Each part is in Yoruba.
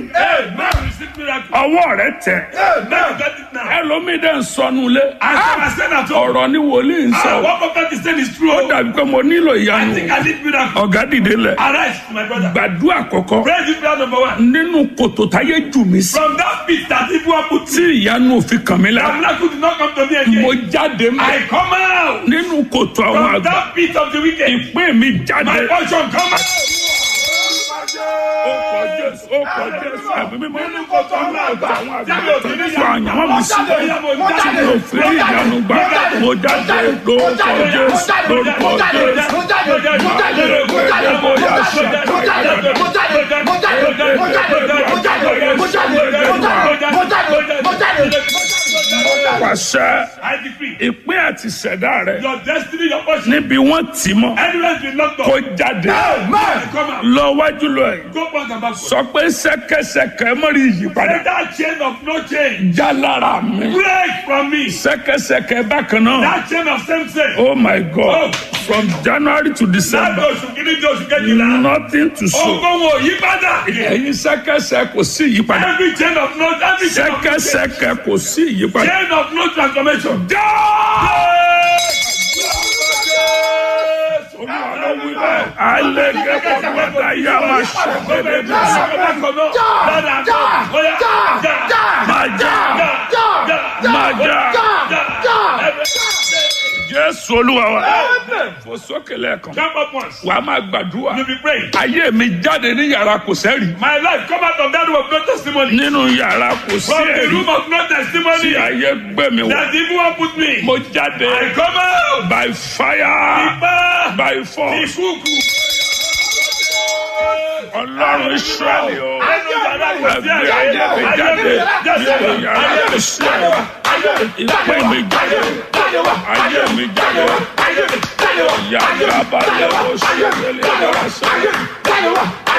Amen. Receive miracle. ọwọ́ rẹ tẹ̀ Amen. Get it now. ẹlòmíì dẹ̀ ń sọnù lé As I was saying at home, ọ̀rọ̀ ni wòlíì ń ah, sọ what prophet is saying is true. ó dàbí pé mo nílò I ìyanu think I need miracle. ọ̀gá dìde lẹ̀ Arise, my brother. gbàdúrà kọ̀kọ́ Praise this prayer number one. nínú kòtò táyé jù mí sí From that pit that people have put tí ìyanu òfin kàn mí that lára miracle did not come to me mo again. jáde mọ́ I come out nínú kòtò àwọn from àgbà that pit of the wicked. ìpín mi jáde My portion come out. ó kọ jésù ó kọ jésù ẹ̀mí mímọ́ Nínú kòtò àwọn àgbà. àwọn àgbà Jáde òtí ní tó àyànwó mi sí tí mo fi rí ìyanu gbà mo jáde lórúkọ jésù lórúkọ jésù pàṣẹ I decree ìpín àti ṣẹ̀dá rẹ your destiny, your portion, níbi wọ́n tì mọ́ anywhere been locked kó up. jáde Come out. lọ wájú lọ yìí Go back and back. sọ pé ṣẹ̀kẹ̀ṣẹ̀kẹ̀ mọ́rí ìyípadà Let that chain of no change já lára mi break from me. ṣẹ̀kẹ̀ṣẹ̀kẹ̀ bákan náà That chain of same sex. oh my god from january to Láti december oṣù kìíní di oṣù kejìlá. nothing to show Ogun wo yí padà. ẹ̀yin ṣẹ̀kẹ̀ṣẹ̀ kò sí ìyípadà Every chain of no every chain of no change. ṣẹ̀kẹ̀ṣẹ̀kẹ̀ kò sí ìyípadà. Chain of no transformation. já alẹ́ gẹ́gẹ́ bí wọ́n yá máa ṣẹ̀gbẹ́dẹ́ bí máa já máa já jésù olúwa wa fò sókè lẹ́ẹ̀kan Jump up once. wà á máa gbàdúrà You be praying. ayé mi jáde ní yàrá kò sẹ́rì My life come out of that room of no testimony. nínú yàrá kò sí From the ẹ̀rí room of no tí testimony. ayé gbé mi wọ̀ That evil one put me. mo jáde I come out. by fire Ipa. by force Ìkúùkù. ọlọ́run israẹli o Ẹnu yàrá kò sí ẹgbẹ́ ẹ̀rí. ayé mi jáde nínú yàrá kò sí ẹ̀rí ìpè mi jáde ayé mi jáde yàrá balẹ̀ o ṣẹlẹ̀ yàrá sẹ́yìn.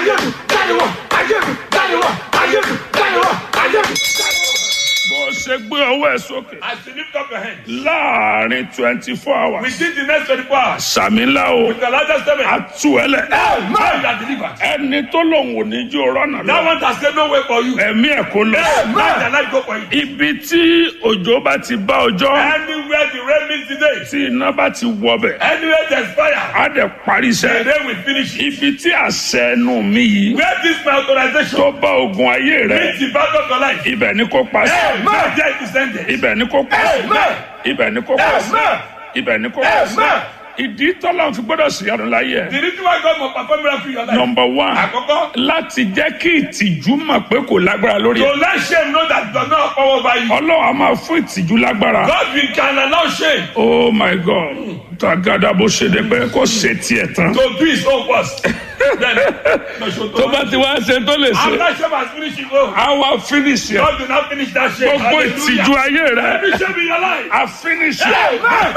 bó o ṣe gbé ọwọ́ ẹ̀ sókè As you lift up your hand. láàrin twenty four hours Within the next 24 hours. sàmì ńlá o With the largest seven. àtú ẹ lẹ Now you are delivered. ẹni tó lòun ò ní jó rọ́nà That lọ one has said no way for you. ẹ̀mí ẹ̀ kó lọ. Now the life go for you. ibi tí òjò bá ti bá ọjọ́ Anywhere the rain meets today. tí iná bá ti wọbẹ̀ Anywhere there's fire. á dẹ̀ parí The iṣẹ́. rain will finish it. ibi tí àṣẹ ẹnu mi yìí Where this my authorization. tó bá ogun ayé rẹ Meets the battle of your life. ibẹ̀ ni kò pa sí. Amen. There it is ended. ibẹ̀ ni kò pa sí. Amen. ibẹ̀ ni kò pa sí. Amen. ibẹ̀ ni kò pa sí. Amen. ìdí tọ́lá fi gbọ́dọ̀ sí ọdún láyé ẹ̀. The reason why God must perform miracle in your life. nọmba one Àkọ́kọ́. láti jẹ́ kí ìtìjú mọ̀ pé kò lágbára lórí To ẹ̀. let shame know that does not power over you. ọlọ́run a máa fún ìtìjú lágbára. God will can allow shame oh my god tagada bó ṣe dé pé kò ṣe tiẹ̀ tán. to do his own worst. Then, no, so tó bá ti wá ṣe tó lè ṣe After shame has finished his own. a wá finish ẹ God will not finish that shame. gbogbo ìtìjú ayé rẹ Every shame in your life. a finish ẹ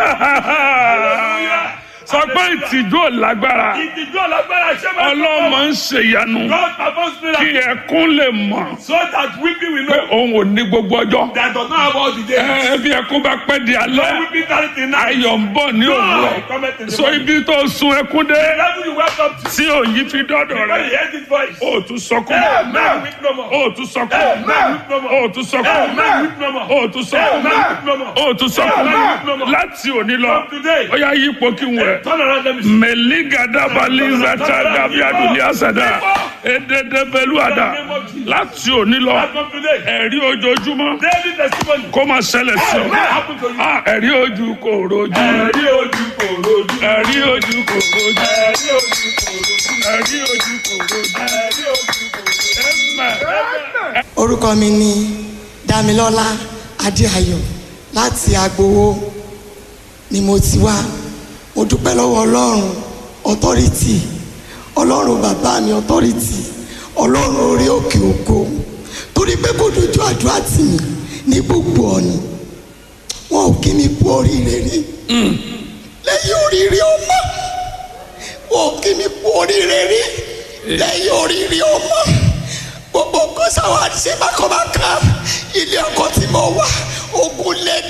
Hallelujah. sọ pé ìtìjú ò lágbára Ìtìjú ọ̀lágbára shame has ọlọ́mọ ń ṣèyanu God performs kí miracle ẹkún lè mọ̀ so that weeping will pé know òun ò ní gbogbo ọjọ́ that does not have all the days. ẹ bí ẹkún bá pẹ́ di No alẹ́ weeping tarry till night. ayọ̀ ń bọ̀ ní òwúrọ̀ God cometh in the so morning. ibi tó sun ẹkún dé Level you welcome to. tí òyìn fi dọ́dọ̀ When rẹ you hear this voice. ó tún sọkún Amen. Weep no more. ó tún sọkún Amen. Weep no more. ó tún sọkún Amen. Weep no more. ó tún sọkún Amen. Weep no more. ó tún sọkún Amen. láti òní lọ From today. ó yá yípo kí n wẹ̀. Turn around let me see. mẹ̀lígàdàbàlízàtà dàbí adùnlé àsàdà èdèdèbẹ̀lúàdà láti òní lọ As from today. ẹ̀rí ojoojúmọ́ Daily testimony. kó máa ṣẹlẹ̀ sí ọ. Happen to you. Ah, ẹ̀rí ojú kò rojú Ẹ̀rí ojú kò rojú. ẹ̀rí ojú kò rojú Ẹ̀rí ojú kò rojú. ẹ̀rí ojú kò rojú. Ẹ̀rí ojú kò rojú. Amen. orúkọ mi ni damilọlá adéayọ̀ láti agbowó ni mo ti wá mo dúpẹ́ lọ́wọ́ ọlọ́run ọtọ́rìtì ọlọ́run bàbá mi ọtọ́rìtì ọlọ́run orí òkè ògo torí pé kò dojú àdúrà tì mí ní gbogbo ọ̀nà wọn ò kí mi kú oríire rí lẹ́yìn oríire ọmọ wọn ò kí mi kú oríire rí lẹ́yìn oríire ọmọ gbogbo nǹkan sáwọn àti ṣe bákan bákan ilé ọkọ tí mo wà ogun lẹ́nu.